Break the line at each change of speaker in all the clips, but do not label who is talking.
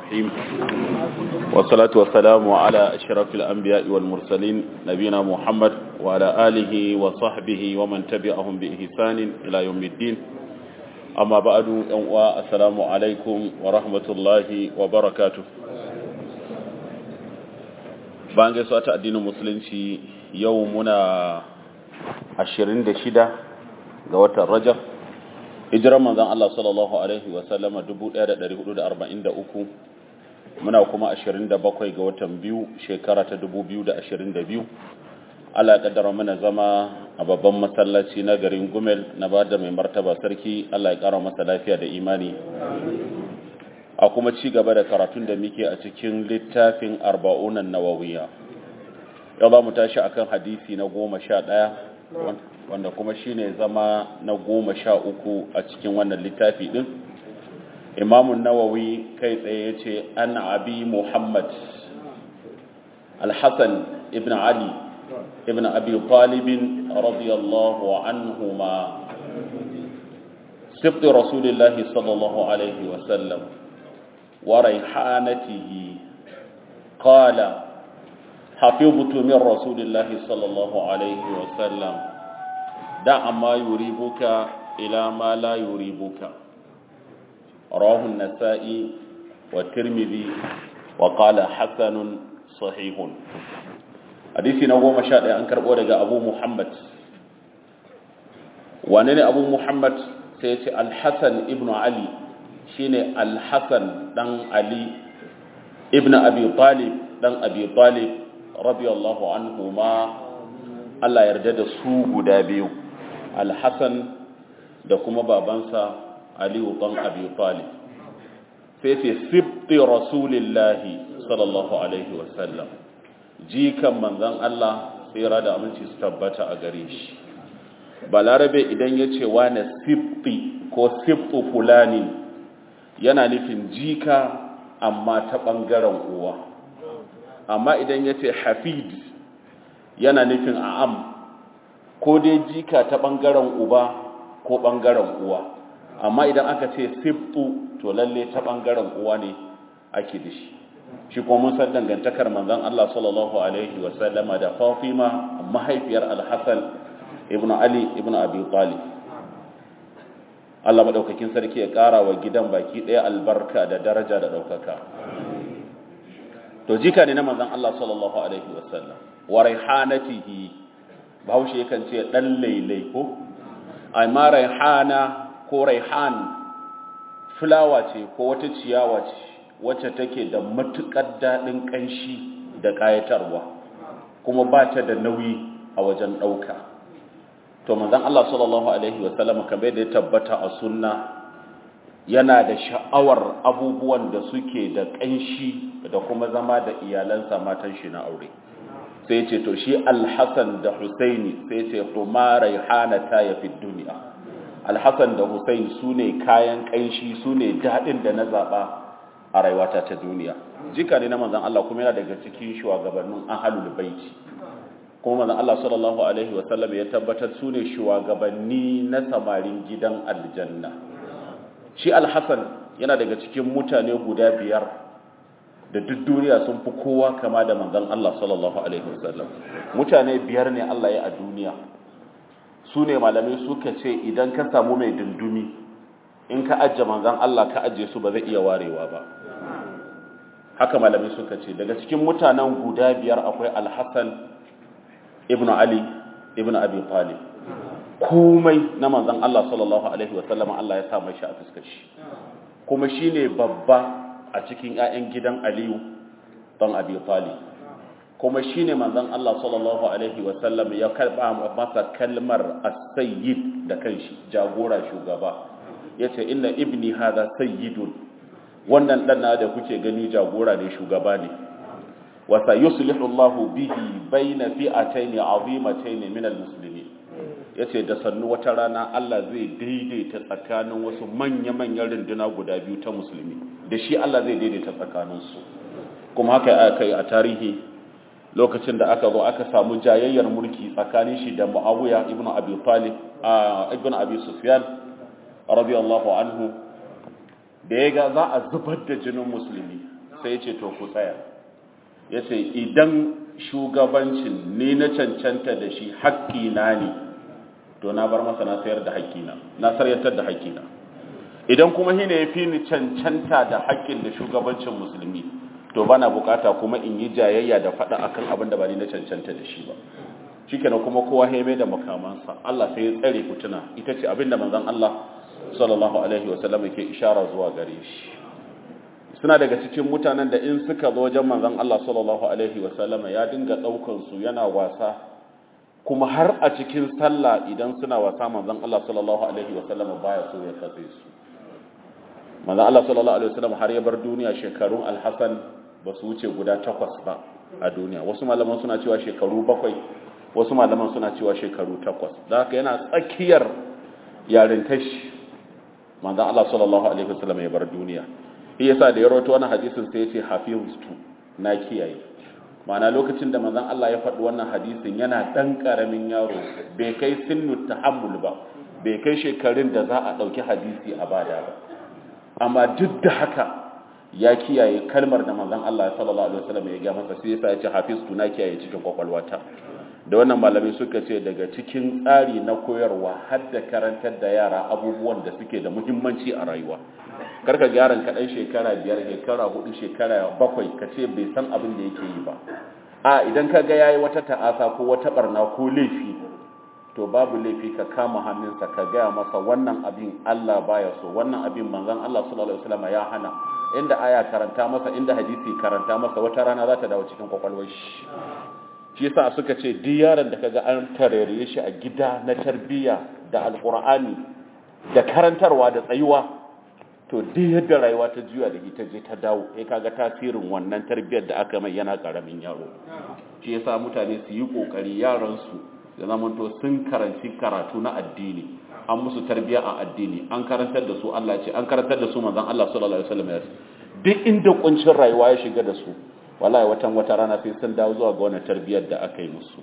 الرحيم والصلاة والسلام على أشرف الأنبياء والمرسلين نبينا محمد وعلى آله وصحبه ومن تبعهم بإحسان إلى يوم الدين أما بعد السلام عليكم ورحمة الله وبركاته bayan gaisuwa ta addinin musulunci yau muna 26 ga watan rajab hijiran manzon Allah sallallahu alaihi wa sallama 1443 muna kuma 27 ga watan biyu shekara ta 2022 Allah ya kaddara mana zama a babban masallaci na garin Gumel na bada mai martaba sarki Allah ya kara masa lafiya da imani a kuma ci gaba da karatun da muke a cikin littafin arba'unan nawawiya yau za mu tashi akan hadisi na goma sha ɗaya wanda kuma shine zama na goma sha uku a cikin wannan littafi ɗin imamun nawawi kai tsaye ya ce an abi muhammad alhassan ibn ali ibn abi talibin radiyallahu anhuma سبط رسول الله صلى الله عليه وسلم وريحانته قال حفظت من رسول الله صلى الله عليه وسلم دع ما يريبك إلى ما لا يريبك رواه النسائي والترمذي وقال حسن صحيح حديثي نوو مشاهد أنكر أولك أبو محمد وانني أبو محمد سيتي الحسن ابن علي shine al-Hassan dan Ali ibn Abi Talib dan Abi Talib radiyallahu anhuma Allah yarda da su guda biyu al-Hassan da kuma babansa Ali dan Abi Talib sai ce sibti rasulillahi sallallahu alaihi wasallam jikan manzon Allah tsira da aminci su tabbata a gare shi balarabe idan ya ce wane sibti ko sibtu fulani yana nufin jika amma ta ɓangaren uwa amma idan ya ce hafid yana nufin a'am ko dai jika ta ɓangaren uba ko ɓangaren uwa amma idan aka ce siftu to lalle ta ɓangaren uwa ne ake da shi shi kuma mun san dangantakar manzon Allah sallallahu alaihi wasallama da Fatima mahaifiyar Al-Hasan ibn Ali ibn Abi Talib Allah maɗaukakin sarki ya ƙara wa gidan baki ɗaya albarka da daraja da ɗaukaka. To jika ne na manzan Allah sallallahu Alaihi wasallam, wa raihanatihi, bahaushe yakan ce ɗan lailai ko? Amma raihana ko raihan fulawa ce ko wata ciyawa ce wacce take da matuƙar daɗin ƙanshi da ƙayatarwa, kuma ba ta da nauyi a wajen ɗauka. to manzon Allah sallallahu alaihi wasallam kamar da ya tabbata a sunna yana da sha'awar abubuwan da suke da ƙanshi da kuma zama da iyalansa matan shi na aure sai ce to shi al-Hasan da Husaini sai ce kuma raihanata ya fi duniya al-Hasan da Husaini sune kayan ƙanshi sune dadin da na zaba a rayuwata ta duniya jika ne na manzon Allah kuma yana daga cikin shugabannin ahlul baiti kuma manzon Allah sallallahu alaihi wasallam ya tabbatar su ne shugabanni na samarin gidan aljanna shi al-Hasan yana daga cikin mutane guda biyar da duk duniya sun fi kowa kama da manzon Allah sallallahu alaihi wasallam mutane biyar ne Allah ya a duniya su ne malamai suka ce idan ka samu mai dundumi in ka ajje manzon Allah ka ajje su ba zai iya warewa ba haka malamai suka ce daga cikin mutanen guda biyar akwai al-Hasan ibn Ali ibn Abi Talib komai na manzon Allah sallallahu alaihi wasallam Allah ya sa mai shi a fuskar shi kuma shine babba a cikin ƴaƴan gidan Aliyu dan Abi Talib kuma shine manzon Allah sallallahu alaihi wasallam ya karba masa kalmar as-sayyid da kanshi jagora shugaba yace inna ibni hadha sayyidun wannan dan da kuke gani jagora ne shugaba ne وسيصلح الله به بين فئتين عظيمتين من المسلمين yace da sannu wata rana Allah zai daidaita tsakanin wasu manya-manyan runduna guda biyu ta musulmi da shi Allah zai daidaita tsakaninsu kuma haka aka yi a tarihi lokacin da aka zo aka samu jayayyar mulki tsakanin shi da Muawiya ibn Abi Talib ibn Abi Sufyan radiyallahu anhu da ya ga za a zubar da jinin musulmi sai ya ce to ku tsaya ya ce idan shugabancin ni na cancanta da shi haƙƙina ne to na bar masa na sayar da haƙƙina na saryatar da haƙƙina idan kuma shi ne ya fi ni cancanta da haƙƙin da shugabancin musulmi to bana bukata kuma in yi jayayya da faɗa akan abin da ba ni na cancanta da shi ba shikenan kuma kowa ya da makamansa Allah sai ya tsare fituna ita ce abin da manzon Allah sallallahu alaihi wasallam yake ishara zuwa gare shi suna daga cikin mutanen da in suka zo wajen manzon Allah sallallahu alaihi wasallama ya dinga daukan su yana wasa kuma har a cikin sallah idan suna wasa manzon Allah sallallahu alaihi wasallama baya so ya katse su manzon Allah sallallahu alaihi wasallam har ya bar duniya shekarun Al-Hasan ba su wuce guda takwas ba a duniya wasu malaman suna cewa shekaru bakwai wasu malaman suna cewa shekaru takwas da haka yana tsakiyar yarintashi manzon Allah sallallahu alaihi wasallam ya bar duniya shi yasa da ya rawaito wannan hadisin sai ya ce hafiztu na kiyaye ma'ana lokacin da manzon Allah ya faɗi wannan hadisin yana dan karamin yaro bai kai sinnu tahammul ba bai kai shekarun da za a dauki hadisi a bada ba amma duk da haka ya kiyaye kalmar da manzon Allah sallallahu alaihi wasallam ya ga masa sai yasa ya ce hafiztu na kiyaye cikin kwakwalwata da wannan malamai suka ce daga cikin tsari na koyarwa har da karantar da yara abubuwan da suke da muhimmanci a rayuwa karka gyaran kaɗan shekara biyar shekara hudu shekara bakwai ka ce bai san abin da yake yi ba a idan ka ga yayi wata ta'asa ko wata barna ko laifi to babu laifi ka kama hannunsa ka gaya masa wannan abin Allah baya so wannan abin manzon Allah sallallahu alaihi wasallam ya hana inda aya karanta masa inda hadisi karanta masa wata rana za ta dawo cikin kwakwalwar shi shi yasa suka ce duk yaron da kaga an tarere shi a gida na tarbiyya da alqur'ani da karantarwa da tsayuwa to duk yadda rayuwa ta juya da ita je ta dawo sai kaga tasirin wannan tarbiyyar da aka mai yana karamin yaro shi yasa mutane su yi kokari yaran su da zamanto sun karanci karatu na addini an musu tarbiyya a addini an karantar da su Allah ce an karantar da su manzon Allah sallallahu alaihi wasallam ya duk inda kuncin rayuwa ya shiga da su wallahi watan wata rana sai sun dawo zuwa ga wannan tarbiyyar da aka yi musu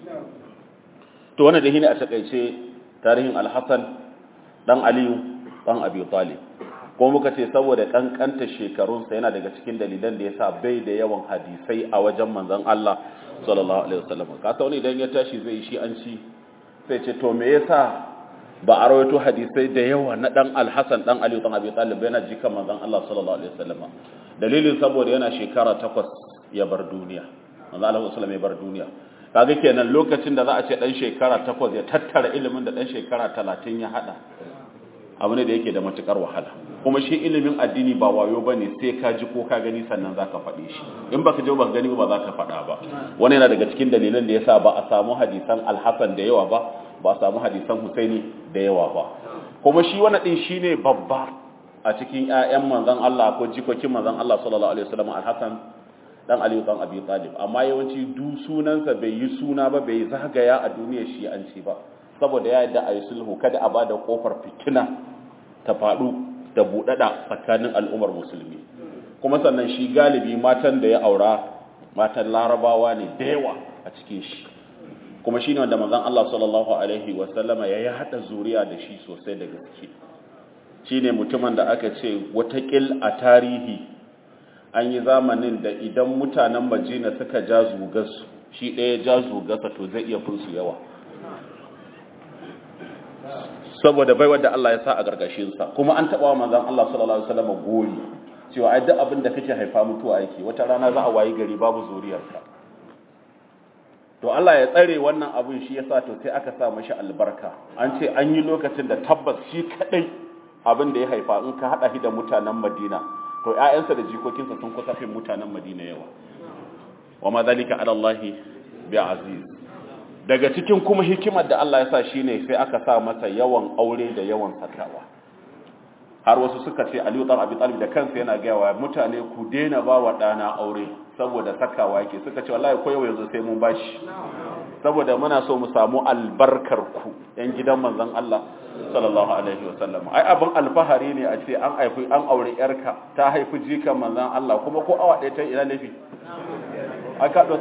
to wannan da shine a takeice tarihin al-Hasan dan Aliyu dan Abi Talib ko muka ce saboda kankanta shekarunsa yana daga cikin dalilan da yasa bai da yawan hadisai a wajen manzon Allah sallallahu alaihi wasallam ka wani idan ya tashi zai shi an ci sai ce to me yasa ba a rawaito hadisai da yawa na dan Al-Hasan dan Aliyu dan Abi Talib yana jikan manzon Allah sallallahu alaihi wasallam dalilin saboda yana shekara takwas ya bar duniya manzo Allah sallallahu ya bar duniya kaga kenan lokacin da za a ce dan shekara 8 ya tattara ilimin da dan shekara 30 ya hada abu ne da yake da matukar wahala kuma shi ilimin addini ba wayo bane sai ka ji ko ka gani sannan zaka faɗe shi in baka je ba gani ba zaka faɗa ba wani yana daga cikin dalilan da yasa ba a samu hadisan al-Hasan da yawa ba ba a samu hadisan Husaini da yawa ba kuma shi wannan din shine babba a cikin ƴaƴan manzon Allah ko jikokin manzon Allah sallallahu alaihi wasallam al-Hasan dan Aliyu dan Abi Talib amma yawanci du sunansa bai yi suna ba bai zagaya a duniyar shi an ci ba saboda ya yadda ayi sulhu kada a bada kofar fitina ta fadu da budada tsakanin al'ummar musulmi kuma sannan shi galibi matan da ya aura matan larabawa ne da yawa a cikin shi kuma shine wanda manzon Allah sallallahu alaihi wasallama ya yi hada zuriya da shi sosai da gaske shine mutumin da aka ce watakil a tarihi an yi zamanin da idan mutanen majina suka ja zugarsu shi ɗaya ja zugarsa to zai iya finsu yawa saboda bai wadda Allah ya sa a gargashinsa kuma an taɓa manzan Allah sallallahu Alaihi wasallam gori cewa ai duk abin da kake haifa mutuwa yake wata rana za a wayi gari babu zuriyarka to Allah ya tsare wannan abin shi yasa to sai aka sa mashi albarka an ce an yi lokacin da tabbas shi kadai abin da ya haifa in ka hada shi da mutanen Madina to ƴaƴansa da jikokinsa sun kusa fin mutanen Madina yawa wa ma zalika ala Allah bi aziz daga cikin kuma hikimar da Allah ya sa shine sai aka sa masa yawan aure da yawan sakawa har wasu suka ce Aliyu dan Abi Talib da kansa yana ga wa mutane ku daina ba wa dana aure saboda sakawa yake suka ce wallahi ko yau yanzu sai mun bashi saboda muna so mu samu albarkar ku yan gidan manzon Allah sallallahu alaihi wasallam ai abin alfahari ne a ce an haifi an aure yarka ta haifi jikan manzon Allah kuma ko awa ɗaya ta ina lafi aka do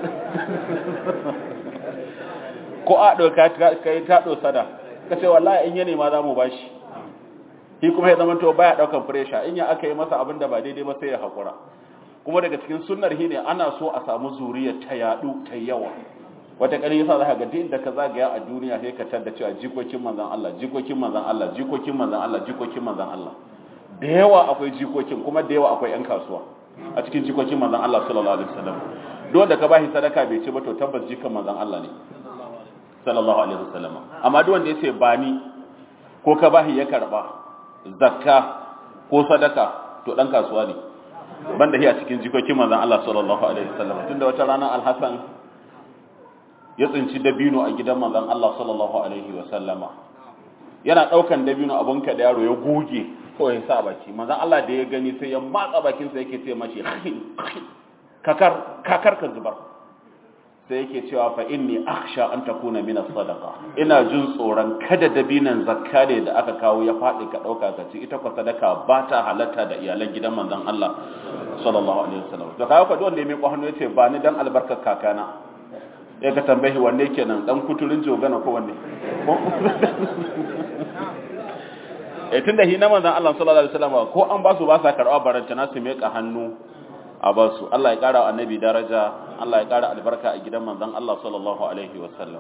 ko a doka kai ta dosa da kace wallahi in ya nema za mu bashi shi kuma ya zama to baya daukan pressure in ya aka yi masa abin da ba daidai ba sai ya hakura kuma daga cikin sunnar shi ne ana so a samu zuriya ta yadu ta yawa wata ƙari yasa za ka ga inda ka zagaya a duniya sai ka tada cewa jikokin manzan Allah jikokin manzan Allah jikokin manzan Allah jikokin manzan Allah da yawa akwai jikokin kuma da yawa akwai 'yan kasuwa a cikin jikokin manzan Allah sallallahu alaihi wasallam duk da ka bashi sadaka bai ci ba to tabbas jikan manzan Allah ne sallallahu alaihi wasallam amma duk wanda yace ba ni ko ka bashi ya karba zakka ko sadaka to dan kasuwa ne banda shi a cikin jikokin manzon Allah sallallahu alaihi wasallam tunda wata rana Al-Hasan ya tsinci dabino a gidan manzon Allah sallallahu alaihi wasallama yana daukan dabino abun ka da yaro ya goge ko ya sa baki manzon Allah da ya gani sai ya matsa bakin sa yake ce mashi kakar kakar ka zubar sai yake cewa fa inni akhsha an takuna min as-sadaqa ina jin tsoron kada dabinan zakka ne da aka kawo ya fadi ka dauka ka ci ita ko sadaka ba ta halatta da iyalan gidan manzon Allah sallallahu alaihi wasallam da kawo ka wanda ya mai hannu yace ba ni dan albarkar kakana ya ka tambayi wanne kenan dan kuturin jogana ko wanne eh tunda hi na manzon Allah sallallahu alaihi wasallam ko an ba su ba sa karɓa baranta na su meka hannu a ba su Allah ya ƙara wa annabi daraja Allah ya ƙara albarka a gidan manzon Allah sallallahu alaihi wasallam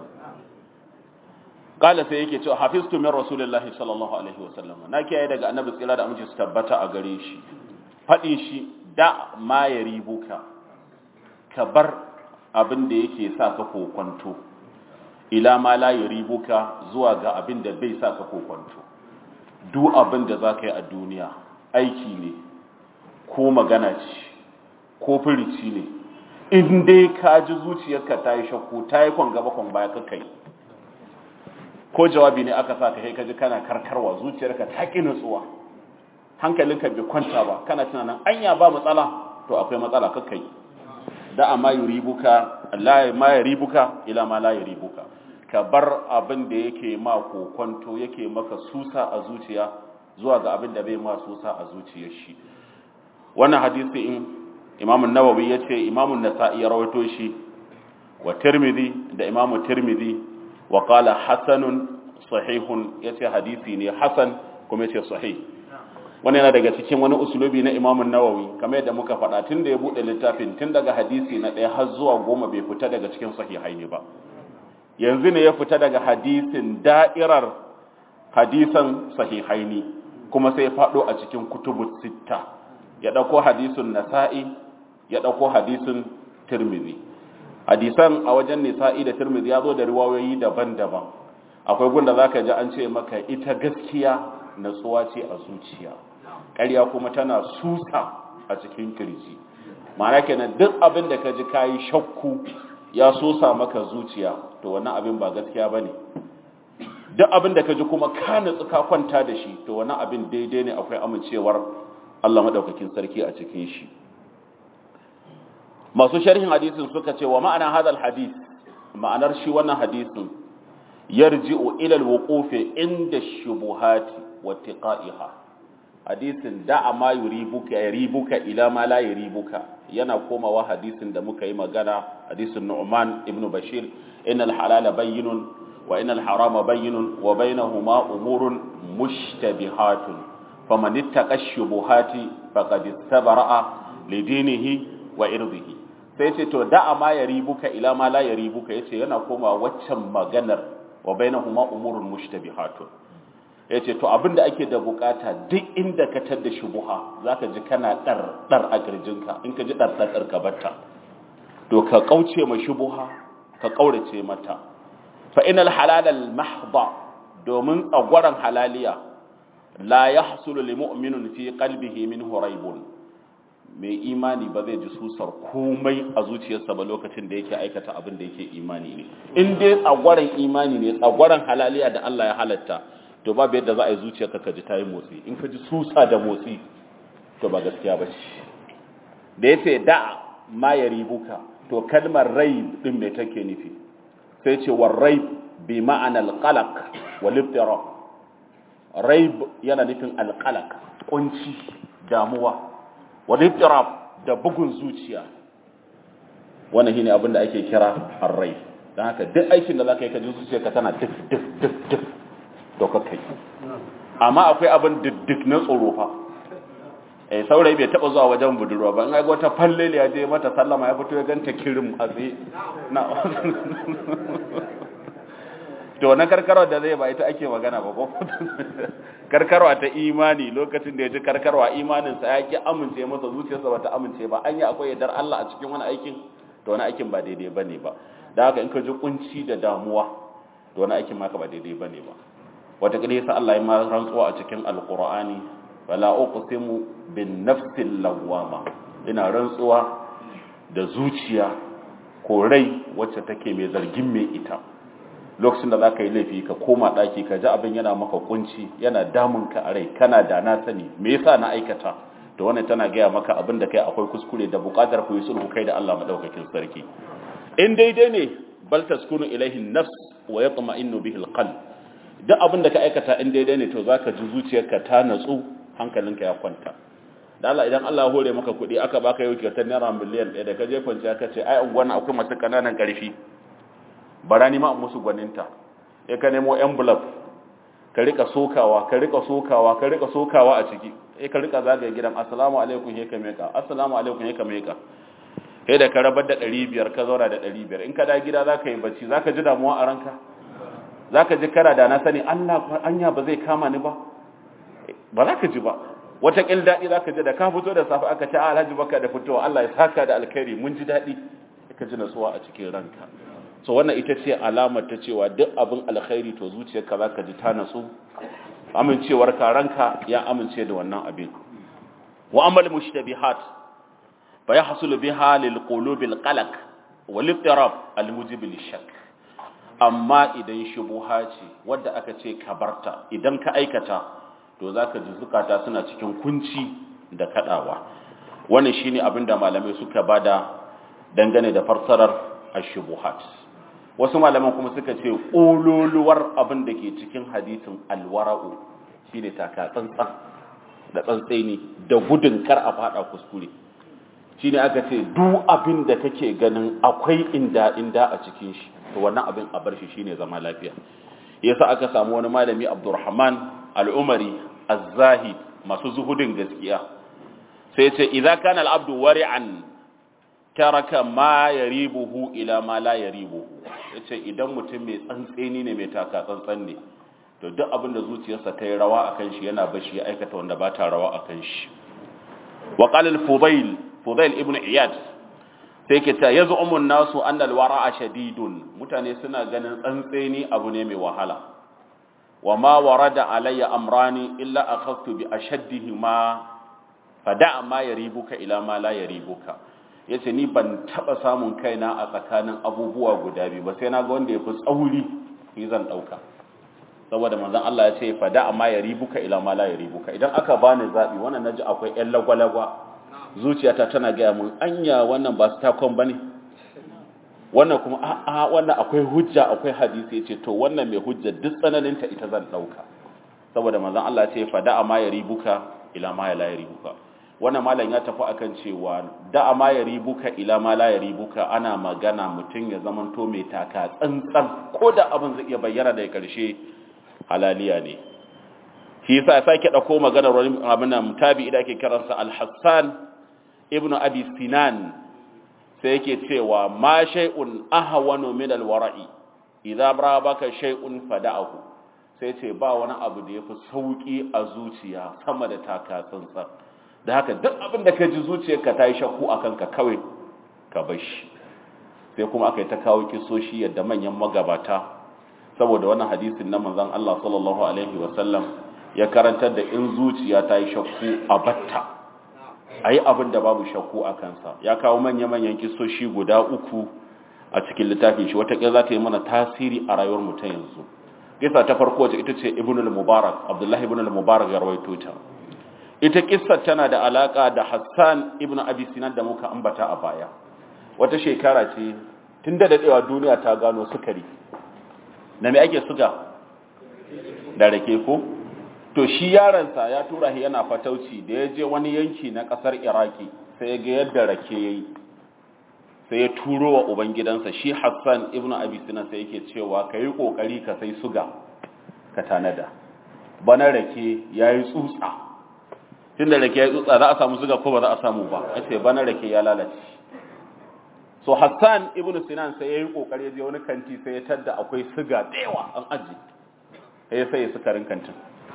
kala sai yake cewa hafiztu min rasulillahi sallallahu alaihi wasallam na kiyaye daga annabi tsira da aminci su tabbata a gare shi faɗi shi da ma ya ribuka ka bar abin da yake sa ka kokwanto ila ma la ya ribuka zuwa ga abin da bai sa ka kokwanto duk abin da za ka yi a duniya aiki ne ko magana ce ko firici ne in dai ka ji zuciyarka ta yi shakku ta yi kwan gaba kwan baya kakai ko jawabi ne aka sa ka kai kaji kana karkarwa zuciyarka ta ƙi nutsuwa hankalinka bai kwanta ba kana tunanin anya ba matsala to akwai matsala kakai da amma yuribuka la ma yuribuka ila ma la yuribuka ka bar abin da yake ma kokonto yake maka susa a zuciya zuwa ga abin da bai ma susa a zuciyar shi wannan hadisi in imam nawawi ya ce imam nasa'i ya rawaito shi wa tirmidhi da imam tirmidhi wa qala hasanun sahihun ya ce hadisi ne hasan kuma ya ce sahih wannan yana daga cikin wani usulubi na imam nawawi kamar yadda muka faɗa tun da ya buɗe littafin tun daga hadisi na ɗaya har zuwa goma bai fita daga cikin sahihai ne ba yanzu ne ya fita daga hadisin da'irar hadisan sahihaini kuma sai ya faɗo a cikin kutubu sitta ya ɗauko hadisin nasa'i ya ɗauko hadisin tirmidhi hadisan a wajen nisa'i da tirmidhi ya zo da riwayoyi daban-daban akwai gunda za ka ji an ce maka ita gaskiya natsuwa ce a zuciya ƙarya kuma tana susa a cikin kirji ma'ana kenan duk abin da ka ji kayi shakku ya sosa maka zuciya to wannan abin ba gaskiya bane duk abin da ka ji kuma ka natsu ka kwanta da shi to wannan abin daidai ne akwai amincewar Allah madaukakin sarki a cikin shi masu sharhin hadisin suka ce wa ma'ana hadal hadis ma'anar shi wannan hadisin yarji'u ila alwuquf inda shubuhati wa tiqa'iha hadisin da'a ma yuribuka yuribuka ila ma la yuribuka yana komawa hadisin da muka yi magana hadisin Nu'man ibn Bashir innal halala bayyinun wa innal harama bayyinun wa bainahuma umurun mushtabihatun faman ittaqa shubuhati faqad istabara'a lidinihi wa irdihi sai ce to da'a ma yaribuka ila ma la yaribuka yace yana komawa waccan maganar wa bainahuma umurun mushtabihatun ya ce to abinda ake da bukata duk inda ka tadda shubuha za ka ji kana ɗar ɗar a ƙirjinka in ka ji ɗar ɗar ka batta to ka ƙauce ma shubuha ka ƙaurace mata fa inal halalal mahda domin tsagwaron halaliya la yahsulu lil mu'minin fi qalbihi min huraibun mai imani ba zai ji susar komai a zuciyarsa ba lokacin da yake aikata abin da yake imani ne in dai tsagwaron imani ne tsagwaron halaliya da Allah ya halatta to babu yadda za a yi zuciyarka ka ji ta yi motsi in ka ji susa da motsi to ba gaskiya ba ce da ya ce da ma ya ribuka to kalmar rai din mai take nufi sai ce wa rai bi ma'ana alqalaq wa liftira rai yana nufin alqalaq kunci damuwa wa liftira da bugun zuciya wannan shine abin da ake kira arrai dan haka duk aikin da zaka yi ka ji zuciyarka tana duk duk duk duk to kai amma akwai abin diddik na tsoro fa eh saurayi bai taba zuwa wajen budurwa ba in ga wata falle ya je mata sallama ya fito ya ganta kirim a tsaye na to na karkarwa da zai ba ita ake magana ba ko karkarwa ta imani lokacin da ya ji karkarwa imaninsa ya ki amince masa zuciyarsa ba ta amince ba an yi akwai yardar Allah a cikin wani aikin to wani aikin ba daidai ba ne ba da haka in ka ji kunci da damuwa to wani aikin maka ba daidai ba ne ba wata kila yasa Allah ya ma rantsuwa a cikin alqur'ani wala uqsimu bin nafsil lawwama ina rantsuwa da zuciya ko rai wacce take mai zargin mai ita lokacin da za ka yi laifi ka koma ɗaki ka ji abin yana maka kunci yana damun ka a rai kana da na sani me yasa na aikata to wannan tana gaya maka abin da kai akwai kuskure da buƙatar ku yi sulhu kai da Allah madaukakin sarki in daidai ne bal taskunu ilaihi nafs wa yatma'innu bihi alqalb duk abin da ka aikata in daidai ne to zaka ji zuciyarka ta natsu hankalinka ya kwanta da Allah idan Allah ya hore maka kuɗi aka baka yau kyautar naira miliyan ɗaya da ka je kwanciya ka ce ai unguwan akwai masu ƙananan ƙarfi bara ni ma an musu gwaninta ya ka nemo envelope ka rika sokawa ka rika sokawa ka rika sokawa a ciki sai ka rika zagaye gidan assalamu alaikum he ka meka assalamu alaikum he ka meka sai da ka rabar da 500 ka zauna da 500 in ka da gida zaka yi bacci zaka ji damuwa a ranka zaka ji kara da na sani Allah anya ba zai kama ni ba ba za ka ji ba wata kil dadi zaka ji da ka fito da safe aka ce alhaji baka da fitowa Allah ya saka da alkhairi mun ji dadi ka ji natsuwa a cikin ranka so wannan ita ce alamar ta cewa duk abin alkhairi to zuciyarka za ka ji ta natsu amincewar ranka ya amince da wannan abin wa amal mushtabihat fa yahsul biha lil qulubil qalaq wal ittirab al mujib lil shak amma idan shubuha ce wadda aka ce ka barta idan ka aikata to zaka ji zukata suna cikin kunci da kadawa wannan shine abin da malamai suka bada dangane da farsarar ash-shubuhat wasu malaman kuma suka ce ƙololuwar abin da ke cikin hadisin alwara'u shi ne taka tsantsan da tsantsaini da gudun kar a fada kuskure shi ne aka ce duk abin da kake ganin akwai inda inda a cikin shi to wannan abin a bar shi shine zama lafiya yasa aka samu wani malami abdurrahman al'umari az-zahid masu zuhudin gaskiya sai ce idza kana al-abdu wari'an taraka ma yaribuhu ila ma la yaribuhu yace idan mutum mai tsantseni ne mai taka tsantsan ne to duk abin da zuciyarsa ta yi rawa akan shi yana bashi ya aikata wanda ba ta rawa akan shi wa qala al-fudail fudail ibn iyad sai ke ta yaz'umu an-nasu anna al-wara'a shadidun mutane suna ganin tsantseni abu ne mai wahala wa ma warada alayya amrani illa akhadtu bi ashaddihima fada ma yaribuka ila ma la yaribuka ya ce ni ban taɓa samun kaina a tsakanin abubuwa guda biyu ba sai na ga wanda ya fi tsauri ni zan ɗauka saboda manzan Allah ya ce fada amma ya ribuka ila ma la ya ribuka idan aka bani zaɓi wannan naji akwai ƴan lagwalagwa zuciyata tana gaya mun anya wannan ba su takon bane wannan kuma a'a wannan akwai hujja akwai hadisi ya ce to wannan mai hujja duk tsananinta ita zan ɗauka saboda manzan Allah ya ce fada amma ya ribuka ila ma la ya ribuka wannan malam ya tafi akan cewa da ma ya ribuka ila ma la ya ribuka ana magana mutum ya zamanto mai taka tsantsan ko da abin zai iya bayyana daga karshe halaliya ne shi yasa ya sake dauko maganar wani abin nan tabi da ake kiransa al-Hassan ibn Abi Sinan sai yake cewa ma shay'un ahwanu min al-wara'i idza baka shay'un fada'ahu sai ce ba wani abu da yafi sauki a zuciya sama da taka tsantsan da haka duk abin da ka ji zuciyarka ta yi shakku a kanka kawai ka bar shi sai kuma aka yi ta kawo kisoshi yadda manyan magabata saboda wannan hadisin na manzon Allah sallallahu alaihi wasallam ya karantar da in zuciya ta yi shakku a batta a yi abin da babu shakku a kansa ya kawo manya-manyan kisoshi guda uku a cikin littafin shi wataƙila za ta yi mana tasiri a rayuwar mu ta yanzu kisa ta farko wacce ita ce ibn al-mubarak abdullahi ibn al-mubarak ya rawaito ta ita kissar tana da alaka da Hassan ibn Abi Sinan da muka ambata a baya wata shekara ce tun da dadewa duniya ta gano sukari da me ake suga da rake ko to shi yaransa ya tura shi yana fatauci da ya je wani yanki na kasar Iraki sai ya ga yadda rake yayi sai ya turo wa ubangidansa shi Hassan ibn Abi Sinan sai yake cewa kai kokari ka sai suga ka tanada bana rake yayi tsutsa tun da rake ya tsutsa za a samu suga ko ba za a samu ba ya ce bana rake ya lalace so hassan ibn sinan sai ya yi kokari ya je wani kanti sai ya tadda akwai suga da yawa an aji ya sai ya sukarin kantin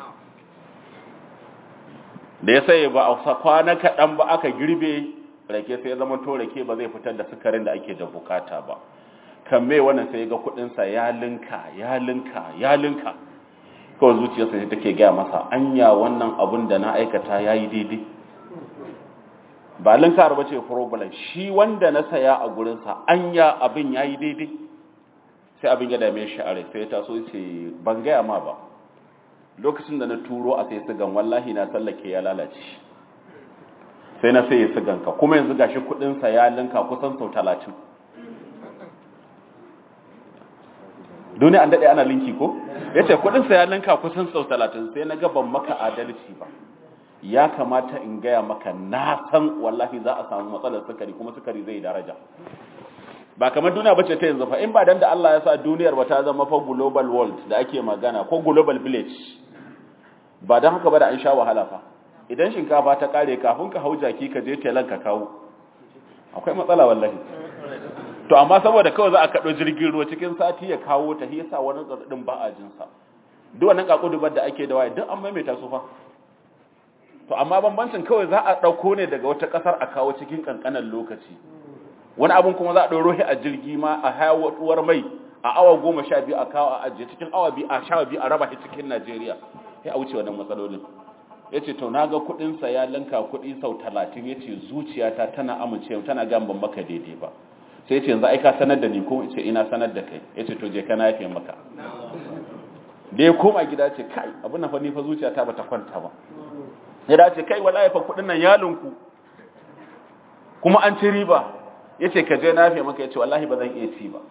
da ya sai ba a kwana kaɗan ba aka girbe rake sai ya zama to rake ba zai fitar da sukarin da ake da bukata ba kan mai wannan sai ga kudinsa ya linka ya linka ya linka kawai zuciyarsa sai take gaya masa anya wannan abun da na aikata ya yi daidai ba linkar ba ce problem shi wanda na saya a gurinsa anya abin ya yi daidai sai abin ya dame shi a rai sai ta so ce ban gaya ma ba lokacin da na turo a sai sigan wallahi na tsallake ya lalace sai na sai ya siganka kuma yanzu gashi kudinsa ya linka kusan sau talatin duniya an daɗe ana linki ko ya ce kudinsa ya linka kusan sau talatin sai na gaban maka adalci ba ya kamata in gaya maka na san wallahi za a samu matsalar sukari kuma sukari zai daraja ba kamar duniya bace ta yanzu fa in ba dan da Allah ya sa duniyar ba ta zama fa global world da ake magana ko global village ba dan haka ba da an sha wahala fa idan shinkafa ta kare kafin ka hau jaki ka je telan ka kawo akwai matsala wallahi to amma saboda kawai za a kaɗo jirgin ruwa cikin sati ya kawo ta hisa wani tsardin ba a jinsa duk wannan kakudubar da ake da waye duk an maimaita su fa to amma bambancin kawai za a ɗauko ne daga wata ƙasar a kawo cikin ƙanƙanan lokaci wani abin kuma za a ɗauro shi a jirgi ma a hayawar mai a awa goma sha biyu a kawo a ajiye cikin awa biyu a sha biyu a raba shi cikin najeriya sai a wuce wannan matsalolin ya ce to na ga kuɗinsa ya linka kuɗi sau talatin ya ce zuciyata tana amince tana gan ban maka daidai ba sai ya ce yanzu aika sanar da ni ko ce ina sanar da kai ya ce to je kana yafe maka da ya koma gida ce kai abin na fa ni fa zuciyata bata kwanta ba ya dace kai wallahi fa kuɗin nan yalinku kuma an ci riba ya ce ka je na yafe maka ya ce wallahi ba zan iya ci ba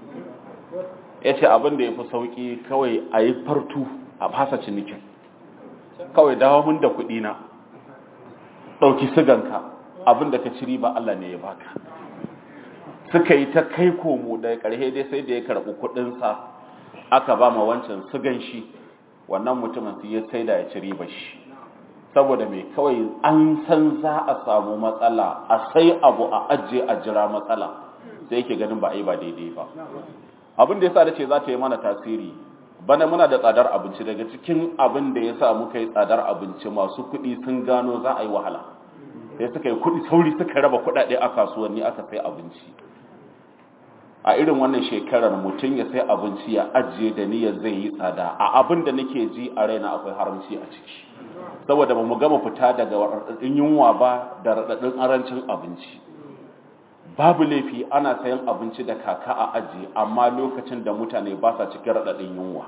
ya ce abin da ya fi sauƙi kawai a yi fartu a fasa cinikin kawai dawo mun da kuɗi na ɗauki siganka abin da ka ci riba Allah ne ya baka suka yi ta kai komo da ƙarshe dai sai da ya karɓi kuɗinsa aka ba ma wancan sigan shi wannan mutumin su ya sai da ya ci riba shi saboda mai kawai an san za a samu matsala a sai abu a ajiye a jira matsala sai yake ganin ba a yi ba daidai ba abin da ya sa da ce za ta yi mana tasiri bana muna da tsadar abinci daga cikin abin da ya sa muka yi tsadar abinci masu kuɗi sun gano za a yi wahala sai suka yi kuɗi sauri suka raba kuɗaɗe a kasuwanni aka sai abinci a irin wannan shekarar mutum ya sai abinci ya ajiye da niyyar zai yi tsada a abin da nake ji a raina akwai haramci a ciki saboda ba mu gama fita daga raɗaɗin yunwa ba da raɗaɗin arancin abinci babu laifi ana sayan abinci da kaka a ajiye amma lokacin da mutane ba sa cikin raɗaɗin yunwa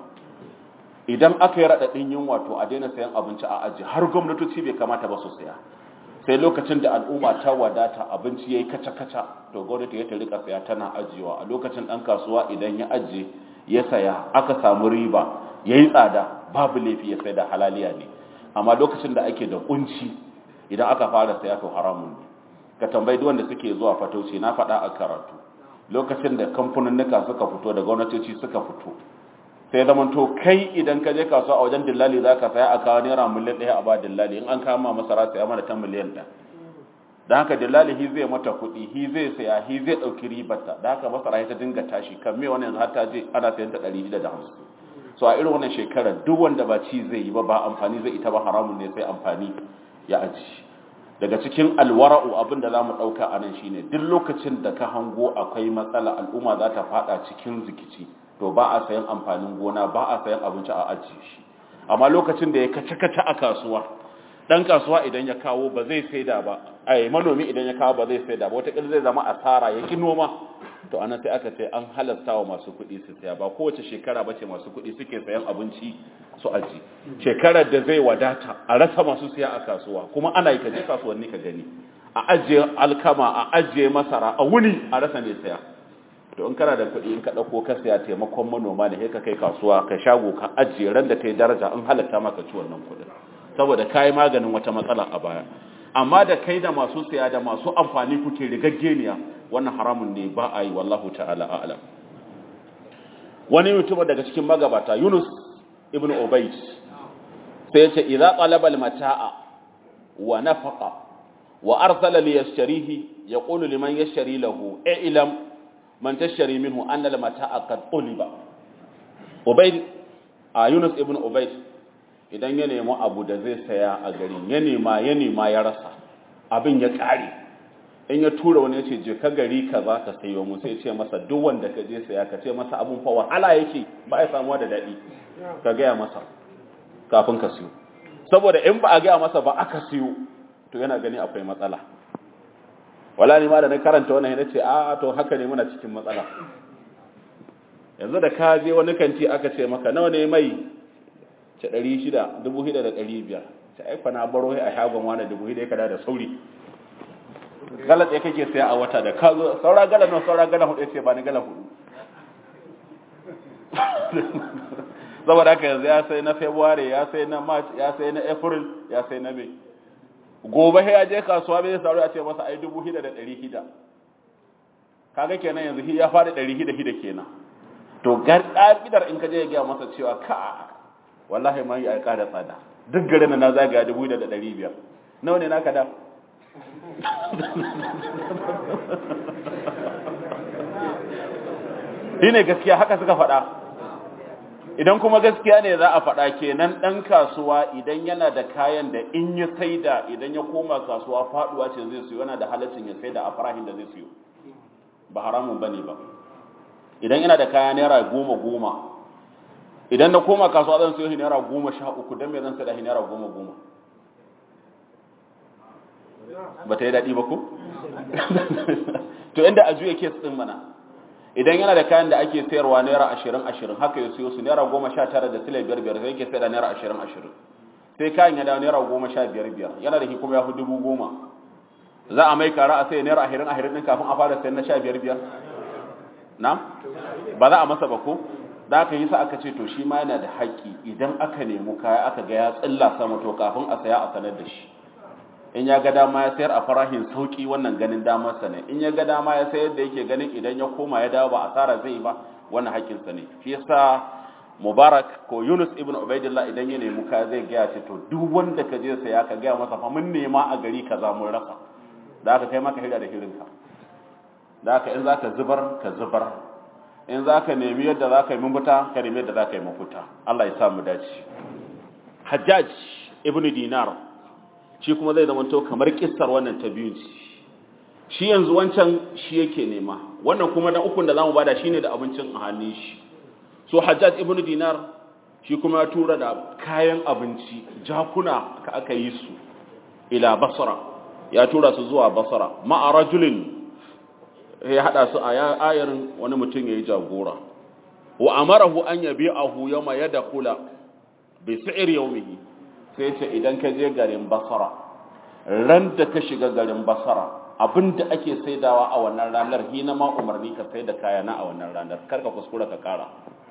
idan aka yi raɗaɗin yunwa to a daina sayan abinci a ajiye har gwamnatoci bai kamata ba su saya sai lokacin da al'umma ta wadata abinci ya yi kaca-kaca to gwamnati ya ta rika saya tana ajiyewa a lokacin ɗan kasuwa idan ya ajiye ya saya aka samu riba ya yi tsada babu laifi ya sai da halaliya ne amma lokacin da ake da kunci idan aka fara saya to haramun ne ka tambayi duk wanda suke zuwa fatauci na faɗa a karatu lokacin da kamfaninnika suka fito da gwamnatoci suka fito sai zaman to kai idan ka je kasuwa a wajen dillali za ka saya a kawo naira miliyan ɗaya a ba dillali in an kama masara saya mana ta miliyan ɗaya da haka dillali hi zai mata kuɗi hi zai saya hi zai ɗauki ribarta da haka masara ta dinga tashi kan me wannan har ta je ana sayan ta ɗari da hamsin so a irin wannan shekarar duk wanda ba ci zai yi ba ba amfani zai ita ba haramun ne sai amfani ya aji daga cikin alwara'u abin da za mu ɗauka a nan shine duk lokacin da ka hango akwai matsala al'umma za ta faɗa cikin zikici to ba a sayan amfanin gona ba a sayan abinci a ajiye shi amma lokacin da ya kace-kace a kasuwa dan kasuwa idan ya kawo ba zai saida ba ai manomi idan ya kawo ba zai saida ba wata zai zama asara ya ki noma to anan sai aka ce an halasta wa masu kuɗi su saya ba kowace shekara bace masu kuɗi suke sayan abinci su aji shekarar da zai wadata a rasa masu siya a kasuwa kuma ana yi kaje kasuwanni ka gani a ajiye alkama a ajiye masara a wuni a rasa ne saya to in kana da kuɗi in ka ɗauko ka saya taimakon manoma ne sai ka kai kasuwa ka shago ka ajiye ran da ta yi daraja in halatta maka ci wannan kuɗin saboda ka yi maganin wata matsala a baya amma da kai da masu siya da masu amfani kuke rigaggeniya wannan haramun ne ba a yi wallahu ta'ala a'lam wani mutum daga cikin magabata Yunus ibn Ubayd sai yace idza talaba al-mata'a wa nafaqa wa arsala li yashtarihi yaqulu liman yashtari lahu i'lam man tashtari minhu anna al mata'a qad uliba ubayd a yunus ibn ubayd idan ya nemi abu da zai saya a garin ya nema ya nema ya rasa abin ya kare in ya tura wani ya ce je ka gari ka za ka sayo mu sai ce masa duk wanda ka je saya ka ce masa abun fa wahala yake ba ya samuwa da daɗi ka gaya masa kafin ka siyo saboda in ba a gaya masa ba aka siyo to yana gani akwai matsala wala ni ma da na karanta wannan yana ce a to haka ne muna cikin matsala yanzu da ka je wani kanti aka ce maka nawa ne mai ce 600 1500 ta aika na baro a shagon wani 1500 kada da sauri galat ɗaya kake saya a wata da ka zo saura galan nan saura galan hudu ce ba ni galan hudu saboda haka yanzu ya sai na february ya sai na march ya sai na april ya sai na may gobe ya je kasuwa bai sauri a ce masa ai dubu hida da ɗari hida kaga kenan yanzu ya fara ɗari hida hida kenan to ƙa'idar in ka je ya gaya masa cewa ka wallahi ma yi a ƙada tsada duk garin na zagaya dubu hida da ɗari biyar nawa ne naka da shi ne gaskiya haka suka faɗa idan kuma gaskiya ne za a faɗa kenan ɗan kasuwa idan yana da kayan da in ya saida idan ya koma kasuwa faɗuwa ce zai siyo yana da halaccin ya saida a farahin da zai siyo ba haramun bane ba idan yana da kaya naira goma goma idan na koma kasuwa zan siyo shi naira goma sha uku don me zan saida shi naira goma goma ba ta yi daɗi ba ko? to inda a juya kes ɗin mana idan yana da kayan da ake sayarwa naira ashirin ashirin haka ya siyo su naira goma sha tara da sile biyar biyar sai yake sayar da naira ashirin ashirin sai kayan ya dawo naira goma sha biyar biyar yana da kuma ya fi dubu goma za a mai kara a sai naira ashirin ashirin ɗin kafin a fara sayar na sha biyar biyar na ba za a masa ba ko da aka yi sa aka ce to shi ma yana da haƙƙi idan aka nemi kaya aka ga ya tsilla sama to kafin a saya a sanar da shi in ya ga dama ya sayar a farahin sauki wannan ganin damarsa ne in ya ga dama ya sayar da yake ganin idan ya koma ya dawo ba asara zai ba wannan haƙƙinsa ne shi yasa mubarak ko yunus ibn ubaidillah idan ya nemi kaya zai gaya ce to duk wanda ka je saya ka gaya masa fa mun nema a gari kaza mun rasa da aka kai maka hira da hirinka da aka in zaka zubar ka zubar in zaka nemi yadda zaka yi mafita ka nemi yadda zaka yi mafita Allah ya sa mu dace Hajjaj ibn Dinar shi kuma zai zama to kamar kissar wannan ta biyu shi yanzu wancan shi yake nema wannan kuma na ukun da zamu bada shine da abincin a hannun shi so Hajjaj ibn Dinar shi kuma ya tura da kayan abinci jakuna ka aka yi su ila Basra ya tura su zuwa Basra ma'a rajulin ya hada su a ayarin wani mutum yayi jagora wa amarahu an yabi'ahu yawma yadkhula bi si'r yawmihi sai ce idan ka je garin basara ran da ka shiga garin basara abinda ake saidawa a wannan ranar hina ma umarni ka sai da kaya na a wannan ranar karka kuskura ka kara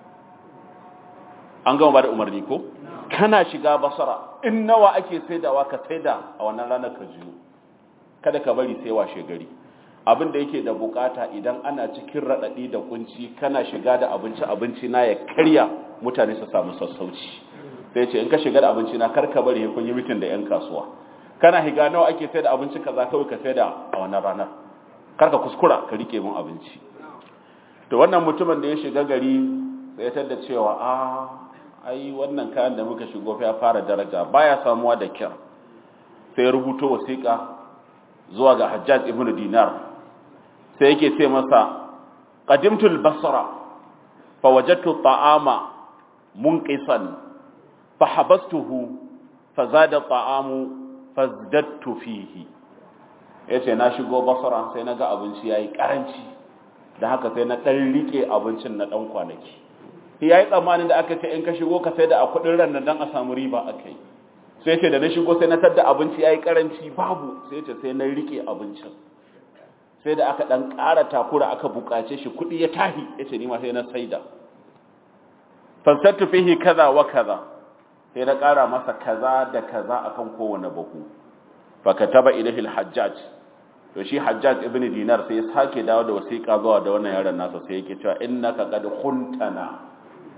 an gama ba da umarni ko kana shiga basara in nawa ake saidawa ka saida a wannan ranar ka jiyo kada ka bari sai washe gari abin da yake da bukata idan ana cikin raɗaɗi da kunci kana shiga da abinci abinci na ya karya mutane su samu sassauci sai ce in ka shiga da abinci na karka bari kun yi mitin da yan kasuwa kana higa nawa ake sai da abinci kaza kawai ka sai da a wannan ranar karka kuskura ka rike mun abinci to wannan mutumin da ya shiga gari sai ya tada cewa a ai wannan kayan da muka shigo ya fara daraja baya samuwa da kyar sai ya rubuto wasiƙa zuwa ga Hajjaj ibn Dinar sai yake ce masa qadimtu al-basra fa wajadtu ta'ama munqisan fa habastuhu fa zada ta'amu fazdattu fihi yace na shigo basra sai naga abinci yayi karanci da haka sai na dan rike abincin na dan kwanaki yayi tsammanin da aka ce in ka shigo ka sai da a kudin ran nan dan a samu riba akai sai ce da na shigo sai na tadda abinci yayi karanci babu sai ce sai na rike abincin sai da aka dan ƙara takura aka buƙace shi kuɗi ya tahi yace ni ma sai na saida fansattu fihi kaza wa kaza sai na ƙara masa kaza da kaza akan kowane bahu fa kataba ilahi al-hajjaj to shi hajjaj ibn dinar sai ya sake dawo da wasiƙa zuwa da wannan yaron nasa sai yake cewa innaka qad khuntana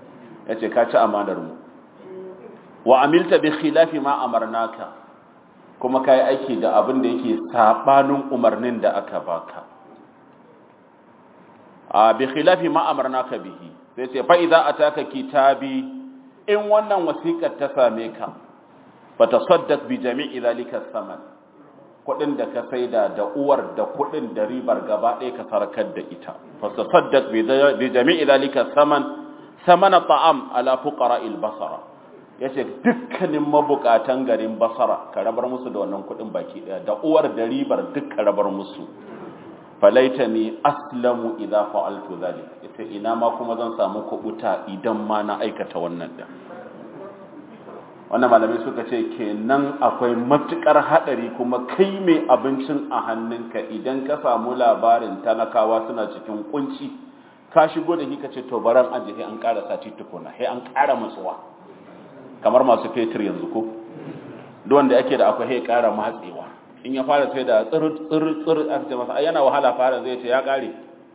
yace ka ci amanar mu wa amilta bi khilafi ma amarnaka kuma ka yi aiki da abin da yake saɓanin umarnin da aka baka a bi khilafi ma amarnaka bihi sai ce fa idza ataka kitabi in wannan wasiƙar ta same ka fa tasaddaq bi jami'i zalika saman kudin da ka saida da uwar da kudin da ribar gaba ɗaya ka sarkar da ita fa tasaddaq bi jami'i zalika saman samana ta'am ala fuqara'il basara yace dukkanin mabukatan garin basara ka rabar musu da wannan kudin baki daya da uwar da ribar duk ka rabar musu falaitani aslamu idza fa'altu dhalik yace ina ma kuma zan samu kubuta idan ma na aikata wannan da wannan malamai suka ce kenan akwai matukar hadari kuma kai mai abincin a hannunka idan ka samu labarin talakawa suna cikin kunci ka shigo da kika ce to baran an je an ƙara sati tukuna sai an ƙara matsuwa kamar masu fetur yanzu ko duk wanda yake da akwai sai ƙara matsewa in ya fara sai da tsir tsir tsir a ce masa yana wahala fara zai ce ya ƙare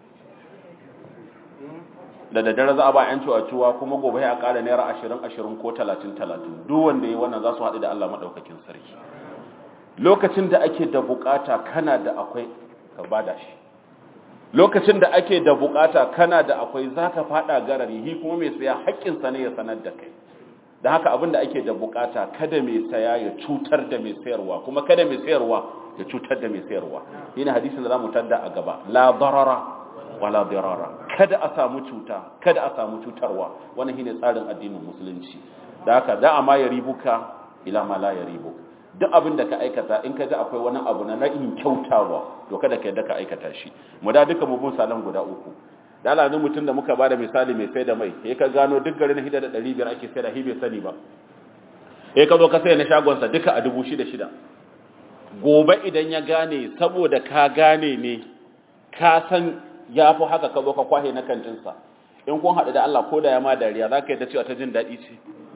da daddare za a ba yan cuwa kuma gobe ya ƙara naira ashirin ashirin ko talatin talatin duk wanda ya wannan za su haɗu da Allah maɗaukakin sarki lokacin da ake da bukata kana da akwai ka bada shi lokacin da ake da bukata kana da akwai zaka fada garari hi kuma mai saya haƙƙin sa ne ya sanar da kai da haka abin da ake da bukata kada mai saya ya cutar da mai sayarwa kuma kada mai sayarwa ya cutar da mai sayarwa yana hadisin da zamu tadda a gaba la darara wala dirara kada a samu cuta kada a samu cutarwa wannan shine tsarin addinin musulunci da haka da ma ya ribuka ila ma la ya ribuka duk abin da ka aikata in ka ji akwai wani abu na na'in kyautawa to kada ka yadda ka aikata shi mu da duka mu bin salan guda uku da alanin mutum da muka bada misali mai sai da mai sai ka gano duk garin hida da 500 ake sai da hibe sani ba sai ka zo ka sai na shagonsa duka a 6,000 gobe idan ya gane saboda ka gane ne ka san ya fi haka ka zo ka kwahe na kantinsa in kun haɗu da Allah ko da ya ma dariya za ka yi da cewa ta jin daɗi ce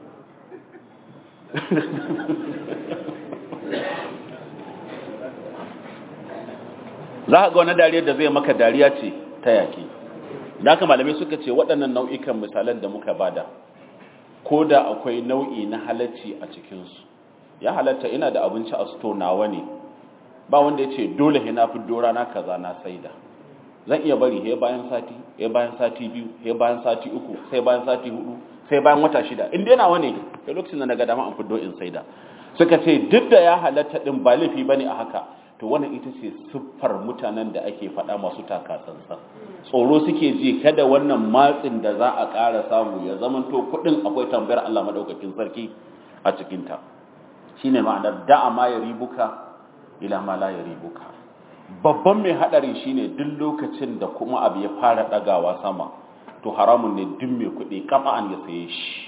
za ka ga wani dariyar da zai maka dariya ce ta yaƙi da haka malamai suka ce waɗannan nau'ikan misalan da muka bada ko da akwai nau'i na halacci a cikinsu ya halatta ina da abinci a sto nawa ne ba wanda ya ce dole he na fiddo rana kaza na saida zan iya bari he bayan sati he bayan sati biyu he bayan sati uku sai bayan sati hudu sai bayan wata shida in dai nawa ne da lokacin da na ga dama an fiddo in saida suka ce duk da ya halatta din ba laifi bane a haka to wannan ita ce siffar mutanen da ake faɗa masu takasansa tsoro suke ji kada wannan matsin da za a ƙara samu ya zamanto kuɗin akwai tambayar Allah maɗaukakin sarki a cikinta shi ne ma'anar da'a ma ya ribuka ila ma la ya ribuka babban mai haɗari shi ne duk lokacin da kuma abu ya fara ɗagawa sama to haramun ne duk mai kuɗi an ya saye shi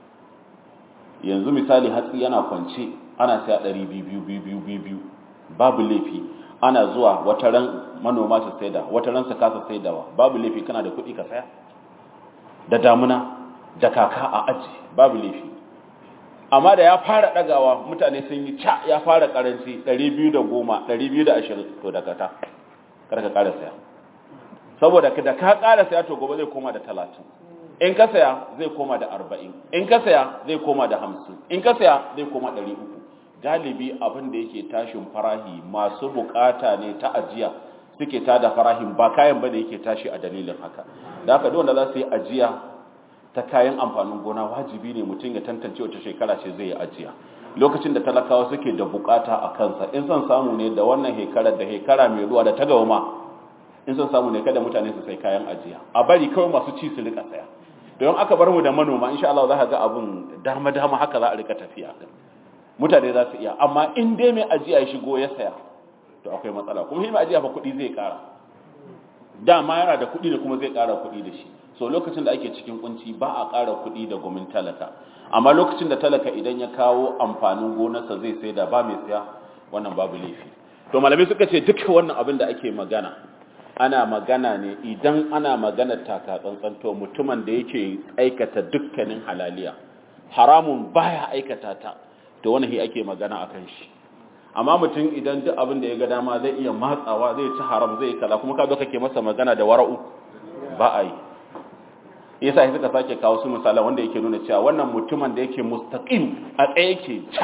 yanzu misali hatsi yana kwance ana saya ɗari biyu biyu biyu biyu babu laifi ana zuwa wata ran manoma su saida wata ran su kasa saidawa babu laifi kana da kuɗi ka saya da damuna da kaka a aji babu laifi amma da ya fara ɗagawa mutane sun yi ca ya fara ƙaranci 210 220 to da kata karka ƙara saya saboda da ka ƙara saya to gobe zai koma da 30 in ka saya zai koma da 40 in ka saya zai koma da 50 in ka saya zai koma 300 galibi abin da yake tashin farahi masu bukata ne ta ajiya suke tada farahin ba kayan bane yake tashi a dalilin haka da haka duk wanda za su yi ajiya ta kayan amfanin gona wajibi ne mutum ya tantance wace shekara ce zai yi ajiya lokacin da talakawa suke da bukata a kansa in son samu ne da wannan hekarar da hekara mai zuwa da ta gama in son samu ne kada mutane su sai kayan ajiya a bari kawai masu ci su rika saya don aka bar mu da manoma insha Allah za ka ga abun dama dama haka za a rika tafiya mutane za su iya amma in dai mai ajiya ya shigo ya saya to akwai matsala kuma mai ajiya fa kuɗi zai ƙara dama yana da kuɗi da kuma zai ƙara kuɗi da shi so lokacin da ake cikin kunci ba a ƙara kuɗi da gomin talaka amma lokacin da talaka idan ya kawo amfanin gonarsa zai sai da ba mai siya wannan babu laifi to malamai suka ce duka wannan abin da ake magana ana magana ne idan ana magana taka tsantsan to mutumin da yake aikata dukkanin halaliya haramun baya aikata ta to wannan hi ake magana akan shi amma mutum idan duk abin da ya ga dama zai iya matsawa zai ci haram zai kaza kuma ka zo kake masa magana da wara'u ba a yi yasa suka sake kawo su misalan wanda yake nuna cewa wannan mutumin da yake mustaqim a tsaye yake char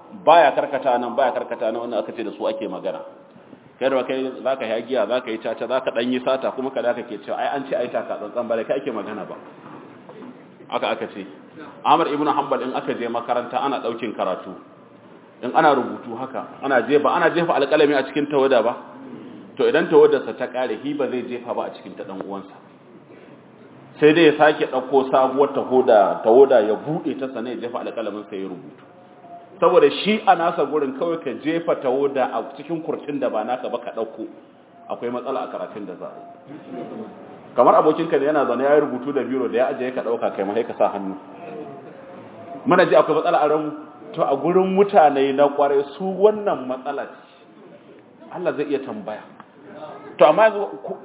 baya karkata nan baya karkata nan wannan aka ce da su ake magana kai da kai zaka yi giya zaka yi caca zaka dan yi sata kuma kada kake cewa ai an ce ai taka tsantsan bare kai ake magana ba aka aka ce Ahmad ibn Hanbal in aka je makaranta ana daukin karatu in ana rubutu haka ana jefa ana jefa alƙalami a cikin tawada ba to idan tawadarsa ta kare hi ba zai jefa ba a cikin ta dan uwansa sai dai ya sake dauko sabuwar tahoda tawoda ya bude ta sanai ya jefa alƙalamin sai ya rubutu saboda shi a nasa gurin kawai ka jefa tawoda a cikin kurcin da ba naka ba ka dauko akwai matsala a karatun da za a yi kamar abokinka da yana zaune ya yi rubutu da biro da ya ajiye ka dauka kai mai ka sa hannu muna ji akwai matsala a ranmu to a gurin mutane na kware su wannan matsala ce Allah zai iya tambaya to amma yanzu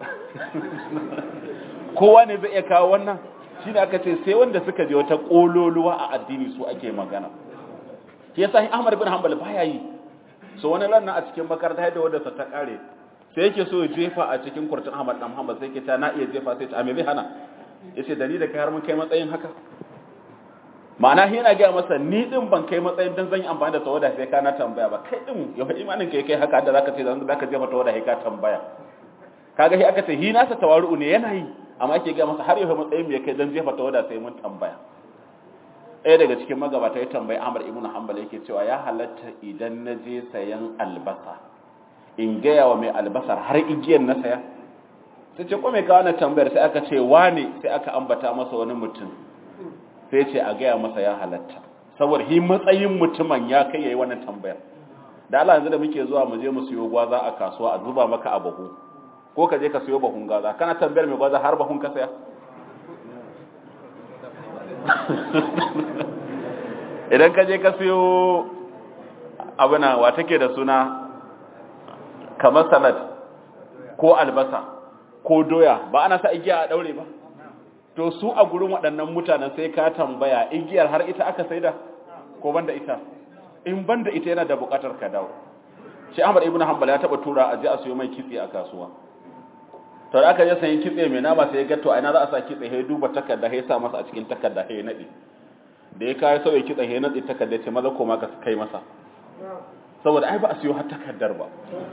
kowa ne zai iya kawo wannan shine aka ce sai wanda suka je wata kololuwa a addini su ake magana shi yasa Ahmad bin Hanbal baya yi so wani ran a cikin makaranta yadda wanda sa ta kare sai yake so ya jefa a cikin kurtun Ahmad dan Muhammad sai yake ta na iya jefa sai ta me zai hana yace da ni da kai har mun kai matsayin haka ma'ana yana gaya masa ni din ban kai matsayin dan zan yi amfani da tawada sai ka na tambaya ba kai din yau imanin kai kai haka da zaka ce zan zaka jefa tawada sai ka tambaya kaga shi aka ce hi nasa tawaru ne yana yi amma yake gaya masa har yau matsayin me kai dan jefa tawada sai mun tambaya ɗaya daga cikin magabata ya tambayi Ahmad ibn Hanbal yake cewa ya halatta idan na je sayan albasa in gaya wa mai albasar har igiyar na saya sai ce ko mai kawo na tambayar sai aka ce wane sai aka ambata masa wani mutum sai ce a gaya masa ya halatta saboda hi matsayin mutumin ya kai yayi wannan tambayar da Allah yanzu da muke zuwa mu je mu siyo gwaza a kasuwa a zuba maka a bahu ko ka je ka siyo bahun gaza kana tambayar mai gwaza har bahun ka saya idan ka je ka siyo abuna wa take da suna kamar salad ko albasa ko doya ba ana sa igiya a daure ba to su a gurin waɗannan mutanen sai ka tambaya igiyar har ita aka saida ko banda ita in banda ita yana da buƙatar ka dawo shi Ahmad ibn Hanbal ya taba tura a je a siyo mai kitse a kasuwa to da aka je sayin kitse mai nama sai ya ga to a ina za a sa kitse sai duba takarda sai ya sa masa a cikin takarda sai ya nade da ya kai sauye kitse sai ya nade takarda ce maza koma ka kai masa saboda ai ba a siyo har takardar ba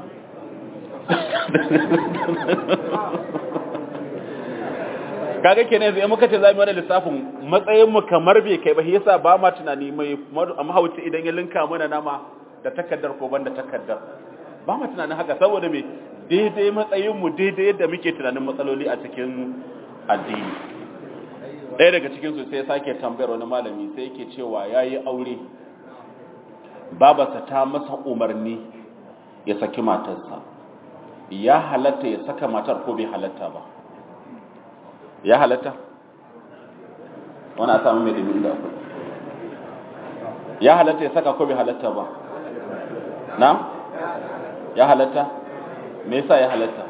kaga kenan yanzu muka ce zamu wani lissafin matsayin mu kamar bai kai ba yasa ba ma tunani mai mahauci idan ya linka mana nama da takaddar ko banda takaddar ba ma tunanin haka saboda me daidai matsayin mu daidai yadda muke tunanin matsaloli a cikin addini ɗaya daga cikin su sai sake tambayar wani malami sai yake cewa yayi aure babarsa ta masa umarni ya saki matarsa ya halatta ya saka matar ko bai halatta ba ya halatta wani a samu mai dumi da akwai ya halatta ya saka ko bai halatta ba na ya halatta me yasa ya halatta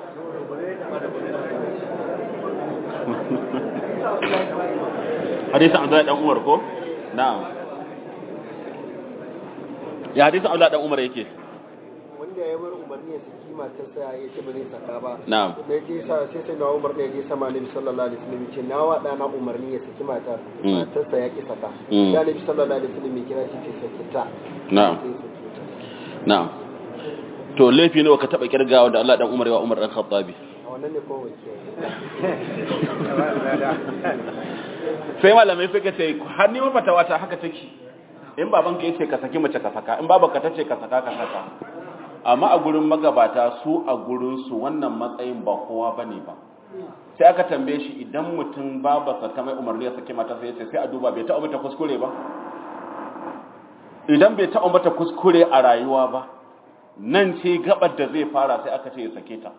hadisin abdullahi dan umar ko na'am ya hadisin abdullahi dan umar yake
wanda ya bar umarni ya saki matarsa ya ce ba zai saka ba
na'am
da ya je sa sai sai na umar da ya je sama nabi sallallahu alaihi wasallam ce na wa dana umarni ya saki matar
Mm.
matarsa ya ki saka
Mm.
ya nabi sallallahu alaihi wasallam ya kira shi ce saki ta
na'am
sai saki ta
na'am to laifi nawa ka taba kirgawa da Allah dan Umar ya Umar dan Khattabi
a wannan ne ko wace
sai malamai suka ce har ni mafatawa ta haka take in babanka yace ka saki mace ka saka in babanka tace ka saka ka saka amma a gurin magabata su a gurin su wannan matsayin ba kowa bane ba sai aka tambaye shi idan mutum babarsa ta mai umarni ya saki mata sai yace sai a duba bai taɓa mata kuskure ba idan bai taɓa mata kuskure a rayuwa ba nan ce gabar da zai fara sai aka ce ya sake ta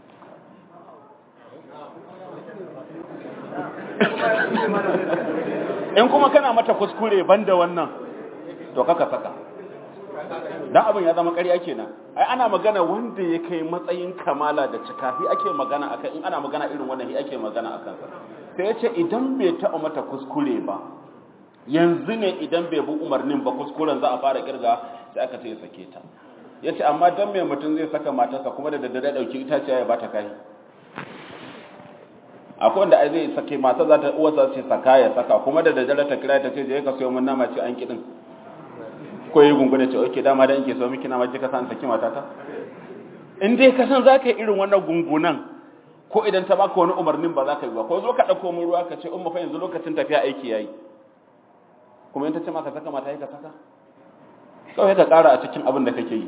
in kuma kana mata kuskure banda wannan to kaka saka dan abin ya zama ƙarya kenan ai ana magana wanda ya kai matsayin kamala da cika hi ake magana akan in ana magana irin wannan hi ake magana akan sa sai ya ce idan bai taɓa mata kuskure ba yanzu ne idan bai bi umarnin ba kuskuren za a fara kirga sai aka ce ya sake ta ya ce amma dan mai mutum zai saka matarsa kuma da daddare ɗauki itaciya ya bata kai akwai wanda ai zai sake mata za ta uwarsa ce saka ya saka kuma da daddare ta kira ta ce je ka sayo mun nama ce an kidin ko yi gungune ce oke dama da nke so miki na maji kasan saki matata in dai kasan za ka yi irin wannan gungunan ko idan ta baka wani umarnin ba za ka yi ba ko zo ka ɗauko mun ruwa ka ce umma fa yanzu lokacin tafiya aiki yayi kuma in ta ce maka saka mata yi ka saka kawai ka ƙara a cikin abin da kake yi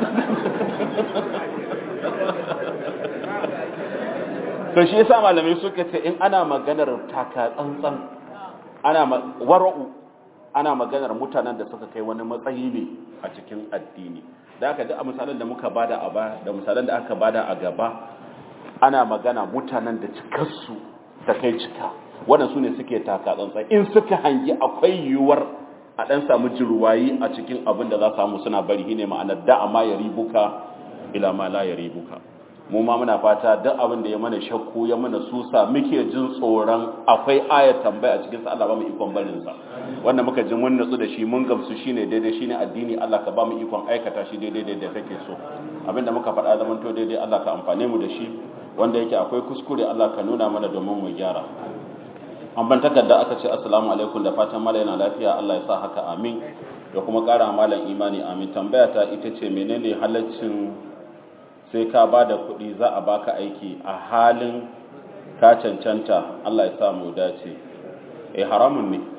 to shi yasa malamai suka ce in ana maganar taka tsantsan ana wara'u ana maganar mutanen da suka kai wani matsayi ne a cikin addini da aka duk a misalan da muka bada a ba da misalan da aka bada a gaba ana magana mutanen da cikarsu ta kai cika wannan su ne suke taka tsantsan in suka hangi akwai yiwuwar a ɗan samu jirwayi a cikin abin da za samu suna bari ne ma'anar da amma ya ribuka ila ma la ya ribuka mu ma muna fata duk abin da ya mana shakku ya mana susa muke jin tsoron akwai aya tambaya a cikin sa Allah ba mu ikon barin sa wanda muka ji mun nutsu da shi mun gamsu shine daidai shine addini Allah ka ba mu ikon aikata shi daidai da kake so abinda muka faɗa zaman to daidai Allah ka amfane mu da shi wanda yake akwai kuskure Allah ka nuna mana domin mu gyara an ban takarda aka ce assalamu alaikum da fatan mala yana lafiya Allah ya sa haka amin da kuma ƙara malam imani amin tambaya ta ita ce menene halaccin sai ka ba da kuɗi za a baka aiki a halin ka cancanta Allah ya sa mu dace eh haramun ne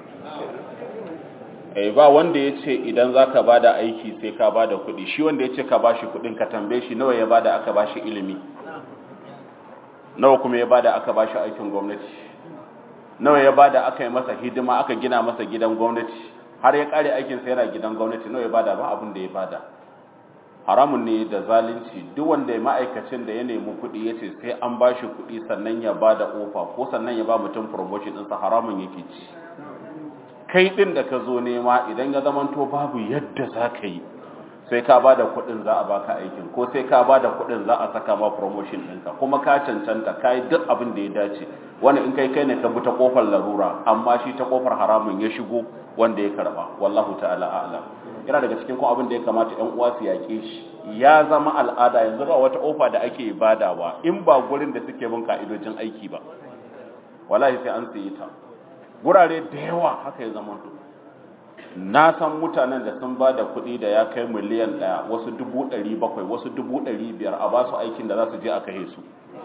eh ba wanda ya ce idan za ka ba da aiki sai ka ba da kuɗi shi wanda ya ce ka ba shi kuɗin ka tambaye shi nawa ya ba da aka ba shi ilimi nawa kuma ya ba da aka ba shi aikin gwamnati nawa ya ba da aka yi masa hidima aka gina masa gidan gwamnati har ya ƙare aikinsa yana gidan gwamnati nawa ya ba da ba abin da ya ba da haramun ne da zalunci duk wanda ya ma'aikacin da ya nemi kuɗi ya ce sai an ba shi kuɗi sannan ya ba da ofa ko sannan ya ba mutum promotion ɗinsa haramun yake ci kai ɗin da ka zo nema idan ya zamanto babu yadda za ka yi sai ka ba da kuɗin za a baka aikin ko sai ka ba da kuɗin za a saka ma promotion ɗinka kuma ka cancanta ka yi duk abin da ya dace wani in kai kai ne ka bi ta ƙofar larura amma shi ta ƙofar haramun ya shigo wanda ya karɓa wallahu ta'ala a'lam yana daga cikin kuma abin da ya kamata ƴan uwa su yaƙe shi ya zama al'ada yanzu ba wata ofa da ake badawa in ba gurin da suke bin ka'idojin aiki ba wallahi sai an sayi ta gurare da yawa haka ya zama to na san mutanen da sun ba da kuɗi da ya kai miliyan ɗaya wasu dubu ɗari bakwai wasu dubu ɗari biyar a ba su aikin da za su je a kashe su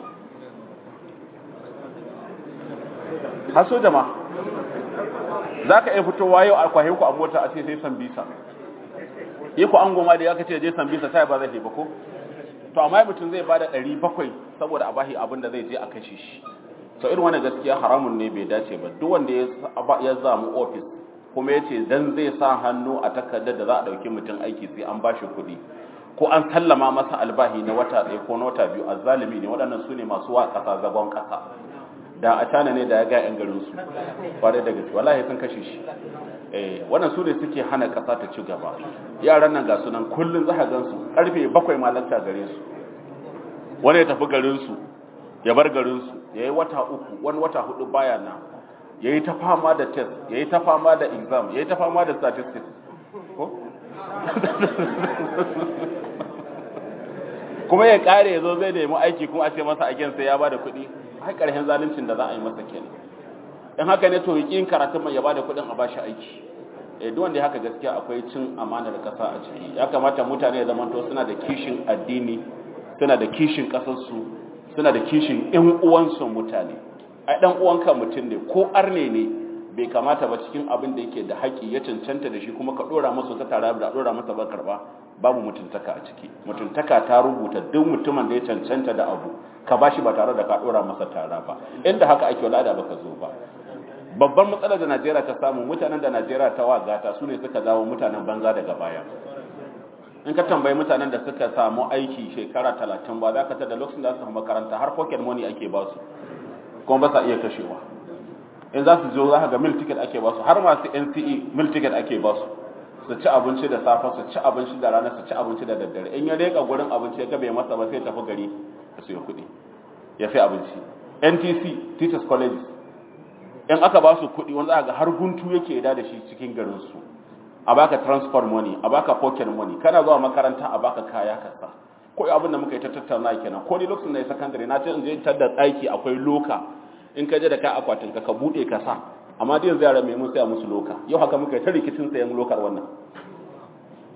haso jama za ka iya fitowa yau a kwahe ku a mota a ce sai san bisa yi ku an goma da ya kace je san bisa sai ba zai ba ko to amma mutum zai ba da ɗari bakwai saboda a bashi abin da zai je a kashe shi to irin wannan gaskiya haramun ne bai dace ba duk wanda ya zamu ofis kuma ya ce dan zai sa hannu a takardar da za a ɗauki mutum aiki sai an bashi kuɗi ko an sallama masa albahi na wata ɗaya ko na wata biyu a zalimi ne waɗannan su ne masu wa ƙasa zagon ƙasa da a cana ne da ya ga 'yan garin su kwarai da gaske wallahi sun kashe shi eh wannan su ne suke hana ƙasa ta ci gaba yaran nan ga sunan kullun za ka gansu karfe bakwai ma lanta gare su wani ya tafi garin su ya bar garin su yayi wata uku wani wata hudu baya na yayi ta fama da test yayi ta fama da exam yayi ta fama da statistics ko kuma ya kare ya zo zai nemi aiki kuma a ce masa aikin sai ya bada kuɗi har ƙarshen zaluncin da za a yi masa kenan in haka ne to yakin karatun mai ya bada kuɗin a bashi aiki eh duk wanda haka gaskiya akwai cin amanar ƙasa a ciki ya kamata mutane ya zamanto suna da kishin addini suna da kishin ƙasarsu suna da kishin ƴan uwansu mutane ai dan uwanka mutum ne ko arne ne bai kamata ba cikin abin da yake da haƙi ya cancanta da shi kuma ka dora masa ta tare da dora masa ba karba babu mutuntaka a ciki mutuntaka ta rubuta duk mutumin da ya cancanta da abu ka bashi ba tare da ka dora masa tara ba inda haka ake wala da baka zo ba babban matsalar da Najeriya ta samu mutanen da Najeriya ta wagata su ne suka dawo mutanen banza daga baya in ka tambayi mutanen da suka samu aiki shekara talatin ba za ka ta da lokacin da su makaranta har pocket money ake ba su kuma ba sa iya kashewa in za su zo za ka ga mil ticket ake ba su har masu NCE mil ticket ake ba su su ci abinci da safe su ci abinci da rana su ci abinci da daddare in ya reka gurin abinci ya gabe masa ba sai tafi gari ya siyo kuɗi ya sai abinci NTC Teachers Colleges in aka ba su kuɗi wanda ga har guntu yake da da shi cikin garin su a baka transport money a baka pocket money kana zuwa makaranta a baka kaya ka sa ko abin da muka yi ta tattauna kenan ko ni lokacin da ya secondary na ce in je tar da tsaki akwai loka in ka je da ka akwatin ka ka bude ka sa amma dai yanzu yara mai mun saya musu loka yau haka muka yi ta rikicin sayan lokar wannan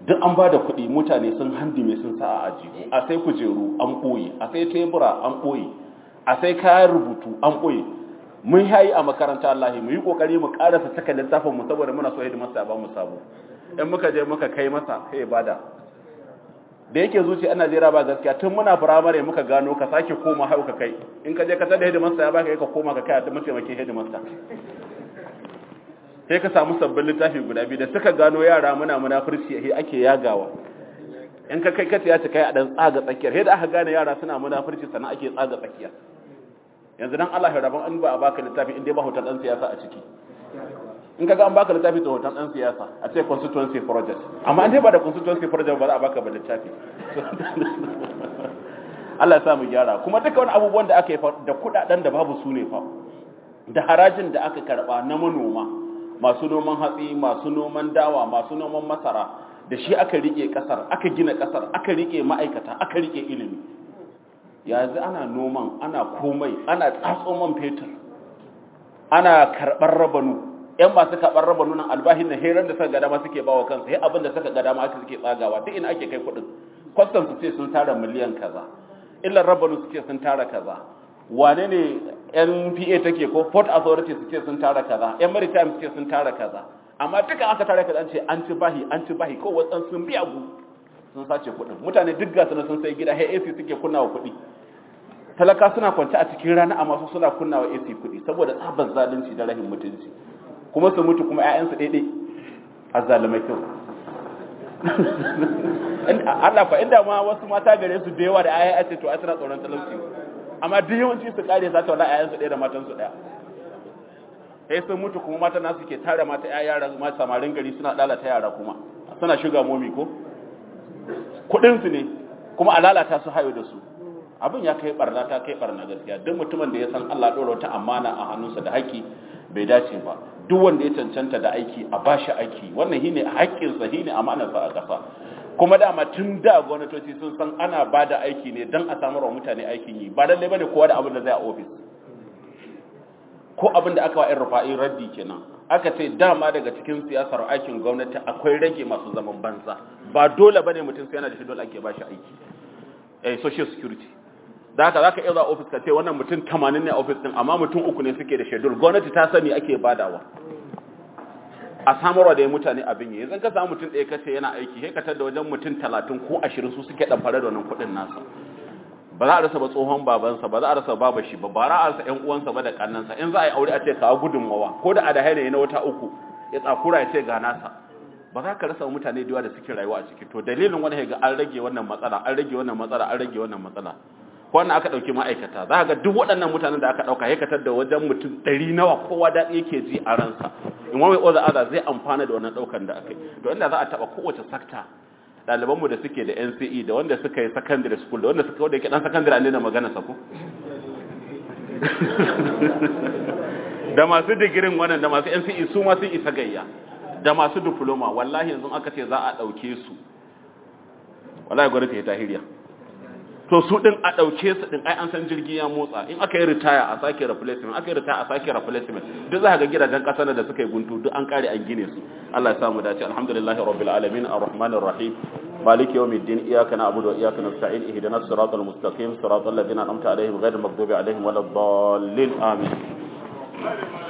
duk an ba da kuɗi mutane sun handime sun sa a ajiyu a sai kujeru an ɓoye a sai tebura an ɓoye a sai kayan rubutu an ɓoye mun yayi a makaranta Allah mu yi kokari mu karasa saka littafin mu saboda muna so hidimarsa ba mu sabo in muka je muka kai masa sai bada da yake zuci a Najeriya ba gaskiya tun muna firamare muka gano ka sake koma hau ka kai in ka je ka tada hidimarsa ya baka ka koma ka kai a mataimakin hidimarsa sai ka samu sabbin littafi guda biyu da suka gano yara muna munafurci a ake yagawa in ka kai ka ya ta kai a dan tsaga tsakiyar sai da aka gane yara suna munafurci sannan ake tsaga tsakiya yanzu dan Allah ya rabon an ba a baka littafi in dai ba hoton dan siyasa a ciki in kaga an baka littafi da hoton dan siyasa a ce constituency project amma an dai ba da constituency project ba za a baka ba littafi Allah ya sa mu gyara kuma duka wani abubuwan da aka yi da kudaden da babu su ne fa da harajin da aka karba na manoma masu noman hatsi masu noman dawa masu noman masara da shi aka rike kasar aka gina kasar aka rike ma'aikata aka rike ilimi yanzu ana noman ana komai ana tsatso man fetur ana karɓar rabanu yan masu karɓar rabanu nan albahin na heran da suka gada ma suke bawa kansu sai abin da suka gada ma aka suke tsagawa duk ina ake kai kuɗin kwastan su ce sun tara miliyan kaza illar rabanu su ce sun tara kaza wane ne npa take ko port authority su ce sun tara kaza yan maritime su ce sun tara kaza amma duka aka tara kaza an ce an ci bahi an ci bahi ko wasan sun biya gu sun sace kuɗin mutane duk gasu sun sai gida hey AC suke kunna wa kuɗi talaka suna kwance a cikin rana amma su suna kunna wa AC kuɗi saboda tsabar zalunci da rahin mutunci kuma su mutu kuma ƴaƴansu daidai a zalimai kyau Allah fa inda ma wasu mata gare su da yawa da ƴaƴa ce to ai suna tsoron talauci amma duk yawanci su kare za ta wala ƴaƴansu ɗaya da matansu ɗaya sai sun mutu kuma mata nasu ke tare mata ƴaƴa yara ma samarin gari suna lalata yara kuma suna shuga momi ko kudinsu ne kuma a lalata su hayo da su abin ya kai barna ta kai barna gaskiya duk mutumin da ya san Allah ɗora wata amana a hannunsa da haƙƙi bai dace ba duk wanda ya cancanta da aiki a bashi aiki wannan shine haƙƙinsa shine amanarsa a ƙasa kuma dama tun da gwamnatoci sun san ana ba da aiki ne don a samar wa mutane aikin yi ba lallai bane kowa da abin da zai a ofis ko abin da aka wa ‘yan rufa'i raddi kenan aka ce dama daga cikin siyasar aikin gwamnati akwai rage masu zaman banza ba dole bane mutum sai yana da shi dole ake bashi aiki eh social security da haka zaka iya zuwa office ka ce wannan mutum 80 ne a office din amma mutum uku ne suke da schedule gwamnati ta sani ake badawa a samarwa da mutane abin yi yanzu ka samu mutum ɗaya kace yana aiki sai ka tada wajen mutum 30 ko 20 su suke dan fara da wannan kuɗin nasa ba za a rasa ba tsohon babansa ba za a rasa baba shi ba ba za a rasa ƴan uwansa ba da kannansa in za a yi aure a ce kawo gudunmawa ko da adaha ne na wata uku ya tsakura ya ce ga nasa ba za ka rasa mutane da yawa da suke rayuwa a ciki to dalilin wani ga an rage wannan matsala an rage wannan matsala an rage wannan matsala wannan aka dauki ma'aikata za ka ga duk waɗannan mutanen da aka dauka ya katar da wajen mutum ɗari nawa kowa daɗi yake ji a ransa in wani oza aza zai amfana da wannan ɗaukan da aka yi to inda za a taɓa kowace sakta ɗalibanmu da suke da NCE da wanda suka yi secondary school da wanda suka wanda yake ɗan secondary an daina magana sako da masu digirin wannan da masu NCE su ma sun isa gayya da masu diploma wallahi yanzu aka ce za a ɗauke su wallahi gwamnati ta hiriya to su din a ɗauke su din ai an san jirgi ya motsa in aka yi retire a sake replacement aka yi retire a sake replacement duk za ka ga gidajen ƙasar da suka yi guntu duk an kare an gine su Allah ya samu dace alhamdulillahi rabbil alamin arrahmanir rahim مالك يوم الدين إياك نعبد وإياك نستعين اهدنا الصراط المستقيم صراط الذين أنعمت عليهم غير المغضوب عليهم ولا الضالين آمين